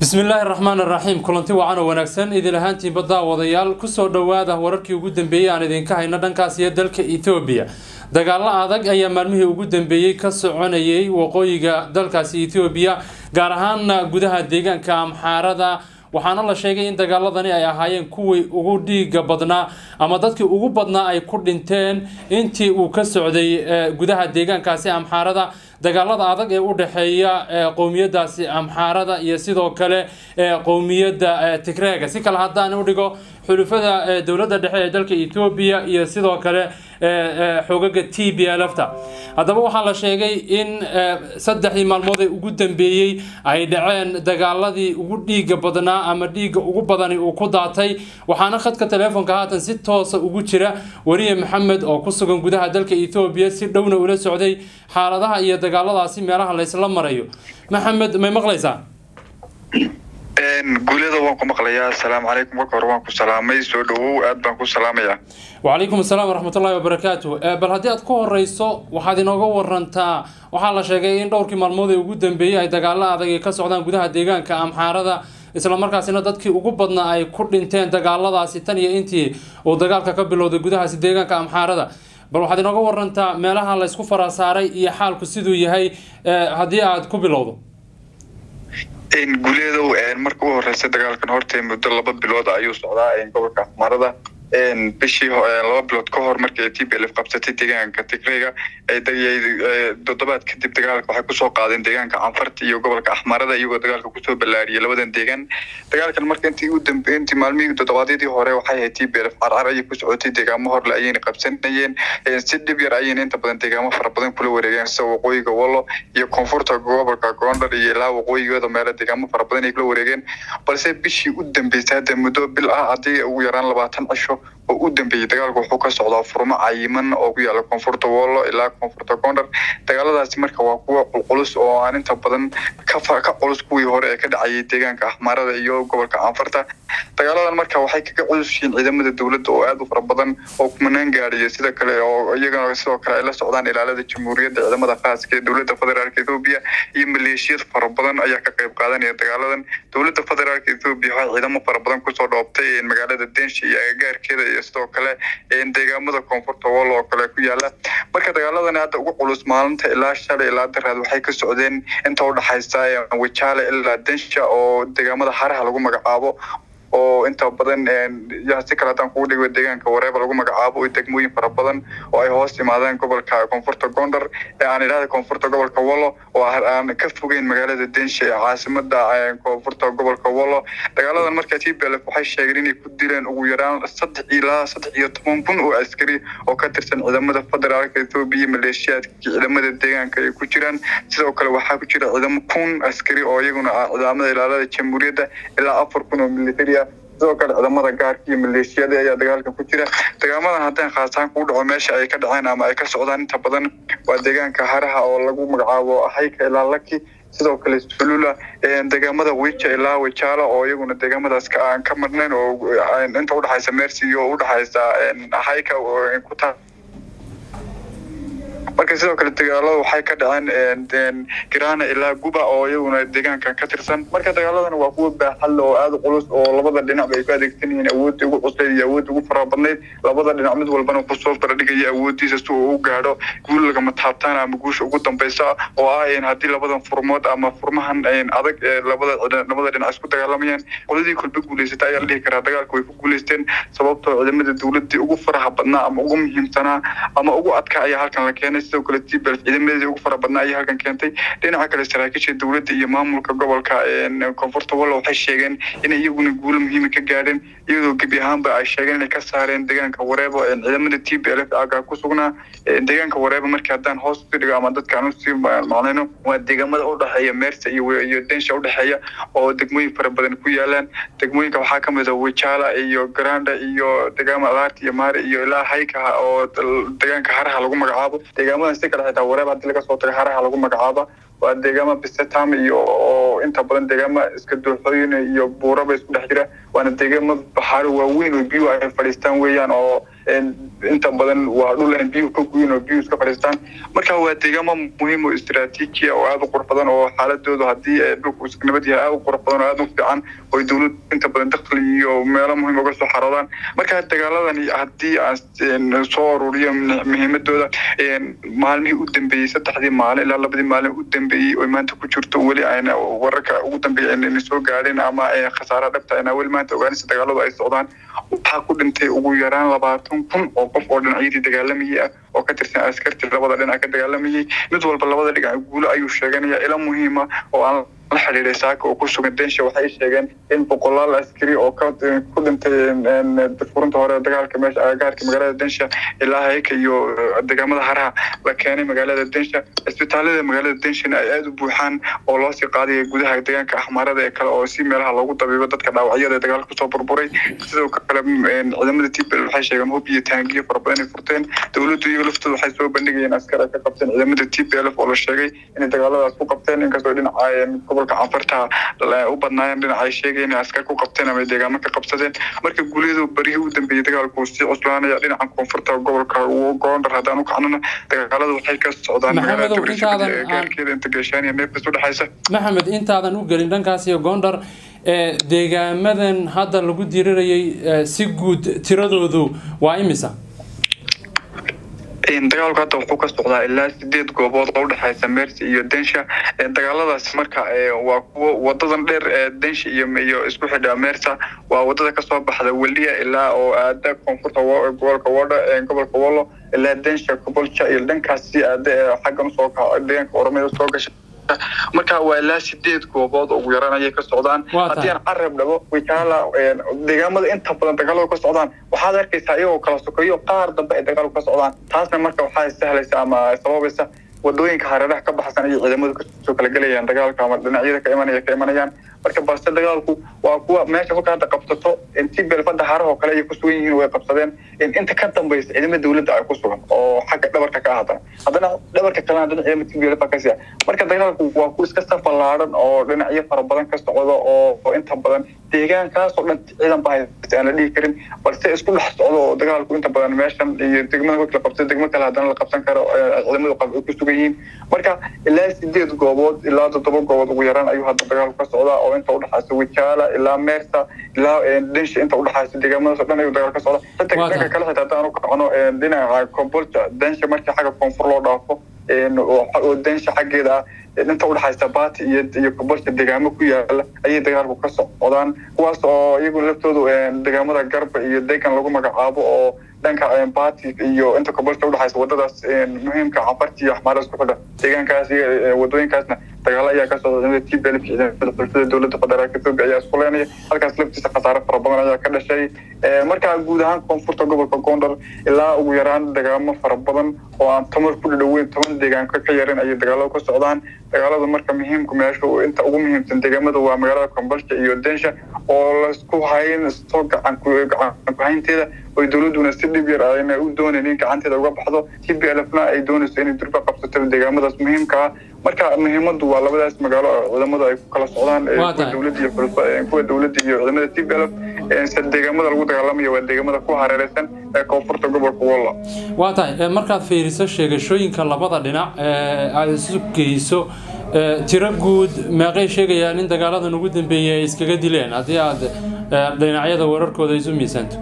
bismi illaahi raxmaan raxiim kulanti wacan oo wanaagsan idin ahaantiinba daawadayaal kusoo dhowaada wararkii ugu dambeeyey aan idinka hayno dhankaas iyo dalka ethoobiya dagaalo adag ayaa maalmihii ugu dambeeyey ka soconayay waqooyiga dalkaasi ethoobiya gaar ahaana gudaha deegaanka amxaarada waxaana la sheegay in dagaaladani ay ahaayeen kuwii ugu dhiiga badnaa ama dadkii ugu badnaa ay ku dhinteen intii uu ka socday gudaha deegaankaasi amxaarada dagaalada adag ee u dhexeeya qowmiyadaasi amxaarada iyo sidoo kale qowmiyadda tigreega si kale haddaan u dhigo xulufada dowladda dhexe ee dalka ethoobiya iyo sidoo kale xoogaga t b lfta haddaba waxaa la sheegay in saddexdii maalmood ee ugu dambeeyey ay dhaceen dagaaladii ugu dhiiga badnaa ama dhiiga ugu badani uu ku daatay waxaana khadka teleefonka haatan si toosa ugu jira wariye maxamed oo ku sugan gudaha dalka ethoobiya si dhowna ula socday xaaladaha iyo dagaaladaasi meelaha laysla marayo maxamed may maqlaysaa guulyada waan ku maqlayaa asalaamu calaykum marka hore waan ku salaamay soo dhawow aad baan ku salaamayaa wacalaykum asalaam waraxmatullahi wabarakaatu bal haddii aad ku horeyso waxaad inooga warantaa waxaa la sheegay in dhowrkii maalmood ee ugu dambeeyey ay dagaalo adag ay ka socdaan gudaha deegaanka amxaarada islamarkaasina dadkii ugu badnaa ay ku dhinteen dagaaladaasi tan iyo intii uu dagaalka ka bilowday gudahaasi deegaanka amxaarada bal waxaad inooga warantaa meelaha laysku farasaaray iyo xaalku siduu yahay haddii aad ku bilowdo guuleedow marka u horeysa dagaalkan horta muddo laba bilood ayuu socdaa gobolka axmarada bishii laba bilood ka hor markii t b lf qabsatay deegaanka tigreyga toddobaad kadib dagaalka waxay kusoo qaadeen deegaanka canfarta iyo gobolka axmarada iyagoo dagaalka kusoo ballaariyay labadan deegaan dagaalkan marka intii u dambe intii maalmihii toddobaadyadii hore waxay ahayd t b lf carcar ayay ku socotay deegaamo horle ayayna qabsanayeen si dhib yar ayayna inta badan deegaamo fara badan kula wareegeen sida waqooyiga wallo iyo koonfurta gobolka goondhar iyo ilaa waqooyigooda meelo deegaamo fara badan ay kula wareegeen balse bishii u dambeysay hadda muddo bil ah haddii ugu yaraan labaatan cisho oo u dambeeyey dagaalku wuxuu ka socdaa furmo cayiman oo ku yaala koonfurta wollo ilaa koonfurta goondhar dagaaladaasi marka waa kuwa qulqulus oo aan inta badan ka culus kuwii hore ee ka dhacayay deegaanka axmaarada iyo gobolka canfarta dagaaladan marka waxay kaga culus yihiin ciidamada dowladda oo aad u fara badan oo kumanaan gaadhiya sida kale oo iyagana sidoo kale ay la socdaan ilaalada jamhuuriyadda ciidamada khaaska ee dowladda federaalka ethoobiya iyo maleeshiyad fara badan ayaa ka qayb qaadanaya dagaaladan dowladda federaalka ethoobiya waxay ciidamo fara badan kusoo dhoobtay magaalada densha iyo agagaarkeeda iyo sidoo kale deegaamada koonfurta wall oo kale ku yaala marka dagaaladani hadda ugu culus maalinta ilaa shalay ilaa daraad waxay ka socdeen inta udhexaysa wajaale ilaa densha oo deegaamada haraha lagu magacaabo oo inta badan si kale haddaan kugu dhigo deegaanka wareeba lagu magacaabo degmooyin fara badan oo ay hoos yimaadeen gobolka koonfurta gondar ee aan idhahda koonfurta gobolka wallo oo aan ka fogeyn magaalada densha ee caasimada koonfurta gobolka wallo dagaaladan marka t b lf waxay sheegeen inay ku dileen ugu yaraan saddex ilaa saddex iyo toban kun oo askari oo ka tirsan ciidamada federaalka ethoobiya maleeshiyaadka ciidamada deegaanka ay ku jiraan sidoo kale waxaa ku jira ciidamo kun askari oo iyaguna ah ciidamada ilaalada jamhuuriyadda ilaa afar kun oo militariya sidoo kale ciidamada gaarka iyo maleeshiyada ayaa dagaalka ku jira dagaamadan haddaan khaasaan kuu dhaco meesha ay ka dhaceen ama ay ka socdaan inta badan waa deegaanka haraha oo lagu magacaabo hayka ilaa laki sidoo kale sulula deegaamada wija ilaa wajaala oo iyaguna deegaamadaas aan ka marnayn oo inta udhexaysa mercy iyo udhexaysa hayka ku taa marka sidoo kale dagaalada waxay ka dhaceen girana ilaa guba oo iyaguna deegaankan ka tirsan marka dagaaladan waa kuwa baaxadle oo aada culus oo labada dhinac ay ku adeegsan yihiin awoodda ugu cuslayd iyo awoodda ugu fara badnayd labada dhinac mid walbana kusoo baradhigaya awooddiisa si uu u gaadho guul lagama taabtaan ama guusha ugu dambeysa oo ah haddii labadan furmood ama furmahan adag ee labada labada dhinac isku dagaalamayaan qoladii kolba guuleysata ayaa la dhihi karaa dagaalka way ku guuleysteen sababtoo ciidamada dowladii ugu faraha badnaa ama ugu muhiimsanaa ama ugu adka ayaa halkan la keenay sidoo kale tbl ciidamadeedii ugu fara badnaa ayay halkan keentay dhinaca kale saraakiisha dowladda iyo maamulka gobolka koonfurta wallo waxay sheegeen inay iyaguna guulo muhiima ka gaadheen iyadoo gebi ahaanba ay sheegeen inay ka saareen deegaanka wareebo ciidamada t b lf aga ku sugnaa deegaanka wareebo markii haddaan hoos usii dhigo ama dadka aan usii macnayno waa deegaamada udhexeeya meersa iyo iyo densha udhexeeya oo degmooyin fara badan ku yaalaan degmooyinka waxaa kamid a wajaala iyo garanda iyo deegaama alaarta iyo maari iyo ilaa hayka oo deegaanka haraha lagu magacaabo deegaamadan si kale xitaa wareeb haddii laga soo tago haraha lagu magacaaba waa deegaama bisetam iyo oo inta badan deegaama iska dooxooyin iyo buuraba isku dhex jira waana deegaama baxaaro waaweyn oo biyo ay fadhiistaan weeyaan oo inta badan waa dhul aan biyuhu ka guyin oo biyuhu iska fadhiistaan marka waa deegaamo muhiim oo istiraatiiji oo aada u qurux badan oo xaaladoodu haddii dhulku nabad yahay aada u qurux badan oo aada u fiican oo dowlad inta badan dakhli iyo meelo muhiim uga soo xaroodaan marka dagaaladani haddii aan soo ururiyo muhiimadooda maalmihii u dambeeyey saddexdii maalin ilaa labadii maalin u dambeeyey oo maanta ku jirto weli ayna wararka ugu dambeeyay ayna soo gaadhin ama khasaaraha dhabta ayna weli maanta ogaanaysa dagaaladu ay socdaan waxaa ku dhintay ugu yaraan labaatan kun oo qof oo dhinacyadii dagaalamayay ah oo ka tirsan askartii labada dhinac ka dagaalamayay mid walba labada dhinac guulo ayuu sheeganaya ila muhiima oo aan la xiriiray saaka oo ku sugan densha waxay sheegeen in boqolaal askari oo ku dhintay furunta hore dagaalka meesha agagaarka magaalada densha ilaa hayka iyo deegaamada haraha la keenay magaalada densha isbitaalada magaalada denshana ay aada u buuxaan oo loo sii qaadaya gudaha deegaanka axmaarada ee kale oo si meelaha loogu dabiibo dadka dhaawacyada ee dagaalka kusoo burburay sidoo kale ciidamada tbl waxay sheegeen hub iyo taangiyo fara badan ay furteen dowladdu iyo laftooda waxay soo bandhigayeen askar ay ka qabteen ciidamada tblf oo la sheegay inay dagaaladaas ku qabteen inkastoo dhinaca gobolka canfarta u badnaayeen dhinaca ay sheegayeen askar ku qabteen ama deegaamo ka qabsadeen marka guulyadu barihii u dambeeyey dagaalku sii cuslaanaya dhinaca koonfurta gobolka goondar haddaan u kacnona dagaaladu waxay ka socdaan magaalagaarkeeda inta geeshaan iyo neefkas u dhexaysa maxamed intaadan u gelin dhankaas iyo goondar deegaamadan hadda lagu dirirayay si guud tiradoodu waa imisa dagaalku hadda wuxuu ka socdaa ilaa sideed goobood oo udhexaysa mercy iyo densha dagaaladaas marka waa kuwo wadadan dheer ee densha iyo iyo isku xidha mersa waa wadada kasoo baxda weliya ilaa oo aada koonfurta gobolka wodha gobolka wollo ilaa densha gobolja iyo dhankaas si aada ee xaggan usoo kaco deegaanka oromada soo gasha marka waa ilaa sideed goobood ugu yaraan ayay ka socdaan haddii aan carab dhabo wikaala deegaamada inta badan dagaaladu ka socdaan waxaad arkaysaa iyagoo kala sokeeyo qaar dambe ay dagaalku ka socdaan taasna marka waxaa sahlaysa ama sababaysa wadooyinka hareeraha ka baxsan ayay ciidamadu kasoo kala gelayaan dagaalka ama dhinacyada ka imanaya ka imanayaan marka balse dagaalku waa kuwa meesha kolka hadda qabsato intii beelfada harahoo kale ay ku sugan yihiin way qabsadeen inta ka dambaysa ciidamada dowladda ay ku sugan oo xagga dhabarka ka haddana haddana dhabarka kalena dhinac ciidamada tblf ka siya marka dagaalku waa kuwa iska safalaadan oo dhinacyo fara badan ka socdo oo inta badan deegaankaasoo dhan ciidan baa haysta aan la dhihi karin balse isku dhex socdo oo dagaalku inta badan meeshan iyo degmada kolka la qabsado degmo kale haddana la qabsan karo ciidamadu ay ku sugan yihiin marka ilaa sideed goobood ilaa toddoba goobood ugu yaraan ayuu hadda dagaalku ka socdaa oo inta udhexaysa wijaala ilaa meersa ilaa densha inta udhexaysa deegaamadaas o dhan ayuu dagaal ka socda xitaa dhanka kale xitaa haddaan u kacno dhinaca kombolja densha markii xagga koonfur loo dhaafo oo densha xaggeeda ah inta udhexaysa bati iyo iyo kombolja deegaamo ku yaala ayay dagaalku ka socdaan kuwaas oo iyagu laftoodu deegaamada garba iyo deegan lagu magacaabo oo dhanka bati iyo inta kombolja udhexaysa wadadaas muhiimka canfarti iyo axmaara isku xidha deegaankaas iyo wadooyinkaasna dagaalo ayaa ka socda ciidamada tblf ciidamada xulfada dowladda federaalka ethiopia ayaa isku leenaya halkaas laftiisa khasaare fara badan ayaa ka dhashay marka guud ahaan koonfurta gobolka gondar ilaa ugu yaraan dagaamo fara badan oo aan tamar ku dhadhoweyn toban deegaanka ka yarin ayay dagaaladu ka socdaan dagaaladu marka muhiimka meesha inta ugu muhiimsan deegaamada waa magaalada kombolsha iyo densha oo laisku hayn isto gacan kuhaynteeda oy dowladuna si dhib yar ayna u doonaynin gacanteeda uga baxdo tblfna ay doonayso inay durba qabsato deegaamadaas muhiimka ah marka muhiimadu waa labadaas magaalo ciidamadu ay ku kala socdaan dowladda iyo kuwa dowladda iyo ciidamada tblf deegaamada lagu dagaalamayo waa deegaamada ku hareereysan ee koonfurta gobolka wolla waa tahay markaad fiiriso sheegashooyinka labada dhinac aada isu geyso tiro guud meeqay sheegayaan in dagaaladan ugu dambeeyay ay iskaga dileen haddii aad dhinacyada wararkooda isu miisaanto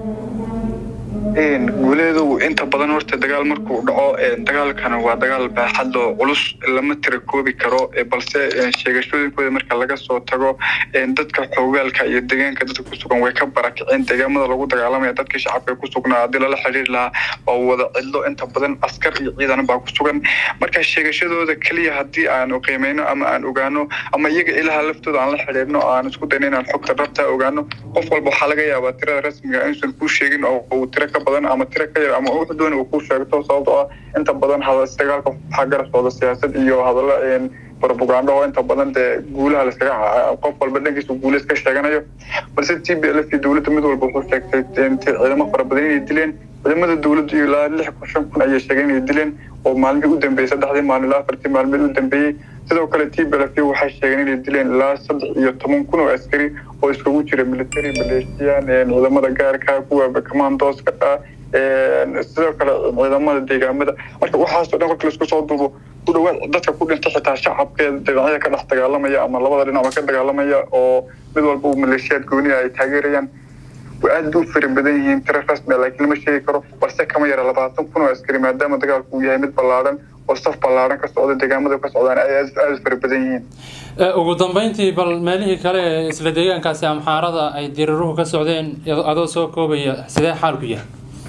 guuleedu inta badan horta dagaal markuu dhaco dagaalkana waa dagaal baaxad oo culus lama tira koobi karo balse sheegashooyinkooda marka laga soo tago dadka xoogaalka iyo deegaanka dadka ku sugan way ka barakiceen deegaamada lagu dagaalamaya dadkii shacabka ku sugnaa haddii lala xiriiri lahaa waa wada cidlo inta badan askar iyo ciidan baa ku sugan marka sheegashadooda keliya haddii aanu qiimeyno ama aan ogaano ama iyaga ilaha laftooda aan la xiriirno aan isku dayno inaan xogta dhabta ogaano qof walba waxaa laga yaabaa tirada rasmiga inuusan kuu sheegin oo uu tiro ka badan ama tiro ka yar ama wuxuu doona uu ku sheegto sababtoo ah inta badan dagaalka waxaa garab socda siyaasad iyo hadallo propaganda oo inta badan dee guulaha laskaga qof walba dhankiisa guula iska sheeganayo balse t b l f iyo dowladda mid walba wuxuu sheegtay ciidamo fara badan inay dileen ciidamada dowladda iyo ilaa lix kun shan kun ayay sheegeen inay dileen oo maalmihii u dambeeyey saddexdii maalin ilaa afartii maalmeed u dambeeyey sidoo kale t b l f waxay sheegeen inay dileen ilaa saddex iyo toban kun oo askari oo iskugu jira military maleeshiyan ciidamada gaarka kuwa commandoska sidoo kale ciidamada deegaamada marka waxaasoo dhan marka laisku soo duubo ku dhawaad dadka ku dhintay xitaa shacabkeeda dhinacyada ka dhex dagaalamaya ama labada dhinacba ka dagaalamaya oo mid walba uu maleeshiyaad gooniya ay taageerayaan aad bay u fara badan yihiin tiro rasmi laakiin lama sheegi karo balse kama yara labaatan kun oo askari maadaama dagaalku uu yahay mid ballaaran oo saf ballaaran ka socda deegaamada ka socdaan ay aada u fara badan yihiin ugu dambeyntii bal meelihii kale ee isla deegaankaasi amxaarada ay diriiruhu ka socdeen adoo soo koobaya sidee xaalku yahay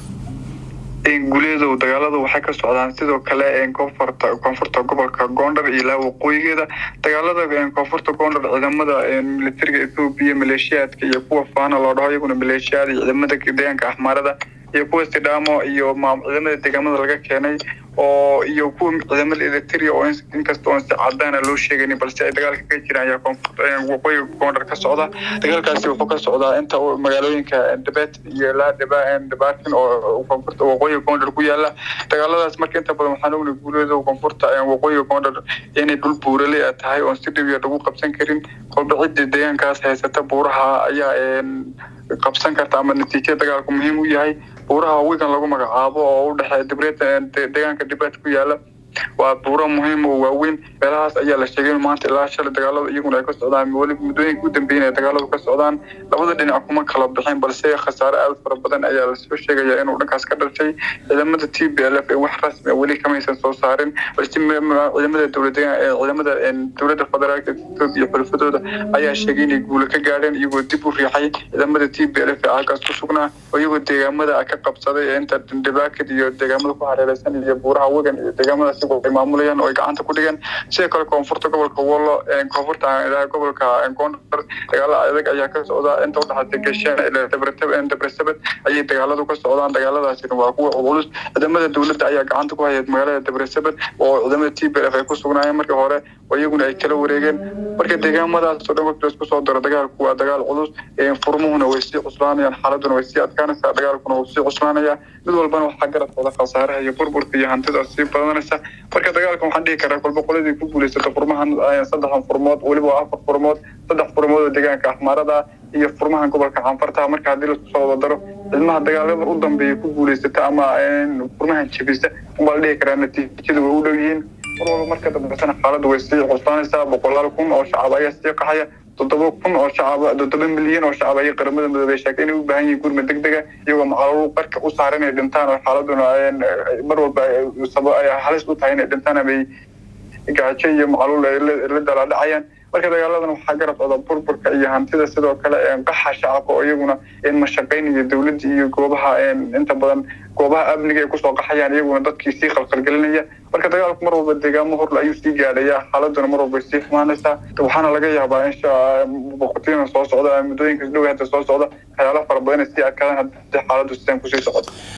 guuleedow dagaaladu waxay ka socdaan sidoo kale koonfurta koonfurta gobolka goondhar iyo ilaa waqooyigeeda dagaalada koonfurta goondhar ciidamada militariga ethoobiya maleeshiyaadka iyo kuwa faana loo dhaho iyaguna maleeshiyaad iyo ciidamada deegaanka axmaarada iyo kuwa sidhaamo iyo ciidamada deegaamada laga keenay oo iyo kuwa ciidamada eritrea oo inkasta oon si cadaana loo sheeganin balse ay dagaalka ka jiraan ayaa koonfurta waqooyiga goondhar ka socda dagaalkaasi wuxuu ka socdaa inta magaalooyinka debet iyo ilaa debatin oo koonfurta waqooyiga goondhar ku yaala dagaaladaas marka inta badan waxaan ogna guuleeda koonfurta waqooyiga goondhar inay dhul buurale tahay oon si dhibiya lagu qabsan karin kolba cidda deegaankaas haysata buuraha ayaa qabsan karta ama natiijada dagaalku muhiim u yahay buuraha wigan lagu magacaabo oo u dhexeeya dibreed deegaanka dibet ku yaala waa buuro muhiim oo waaweyn meelahaas ayaa la sheegay maanta ilaa shalay dagaalada iyaguna ay ka socdaan weli muddooyinka u dambeeyeen ay dagaaladu ka socdaan labada dhinac kuma kala bixin balse khasaare aada fara badan ayaa lasoo sheegaya inuu dhankaas ka dhashay ciidamada t b l f ee wax rasmi weli kamaysan soo saarin balse ciidamada dowlada ciidamada dowladda federaalka etoobiya xulfadooda ayaa sheegay inay guula ka gaadheen iyagoo dib u riixay ciidamada t b l f ee halkaas ku sugnaa oo iyagoo deegaamada ka qabsaday inta dhibaakad iyo deegaamada ku hareereysan iyo buuraha wegan iyo deegaamada ay maamulayaan oo ay gacanta ku dhigeen sidoo kale koonfurta gobolka wollo koonfurta gobolka gondar dagaalo adag ayaa ka socda inta udhexaysa geshaan ilaa dabresabed ayay dagaaladu ka socdaan dagaaladaasina waa kuwa culus ciidamada dowladda ayaa gacanta ku hayay magaalada dabresabed oo ciidamada t b f ay ku sugnaayeen markii hore oo iyaguna ay kala wareegeen marka deegaamadaasoo dhan markii laisku soo daro dagaalku waa dagaal culus furmuhuna way sii cuslaanayaan xaaladuna way sii adkaanaysaa dagaalkuna wuu sii cuslaanayaa mid walbana waxaa garab socda khasaaraha iyo burburka iyo hantida sii badanaysa marka dagaalka waxaan dhihi karaa kolba qoladii ku guuleysata furmahan saddexan furmood weliba afar furmood saddex furmood oo deegaanka axmaarada iyo furmahan gobolka canfarta marka haddii laisku soo wada daro ilmaha dagaalada u dambeeya ku guuleysata ama furmahan jebisa unbaa la dhihi karaa natiijadu way u dhow yihiin mar walba marka dambesana xaaladdu way sii cuslaanaysaa boqolaal kun oo shacab ayaa sii qaxaya toddoba kun oo shacab toddoba milyan oo shacab ayay qaramada midoobey sheegtay inay u baahan yihiin gurmad deg dega iyagoo macalul qarka u saaran inay dhintaan oo xaaladuna mar walba ay halis u tahay inay dhintaan amay gaajo iyo macalul ay la dalaadhacayaan marka dagaaladan waxaa garab socda burburka iyo hantida sidoo kale qaxa shacabka oo iyaguna mashaqaynaya dowladda iyo goobaha inta badan goobaha amniga ay kusoo qaxayaan iyaguna dadkii sii qalqalgelinaya marka dagaalku mar walba deegaamo horle ayuu sii gaadhaya xaaladuna mar walba sii xumaanaysaa waxaana laga yaabaa in boqortooyina soo socda muddooyinka dhow hadda soo socda waxyaalo fara badan ay sii adkaadaan haddii xaaladdu sidaan kusii socoto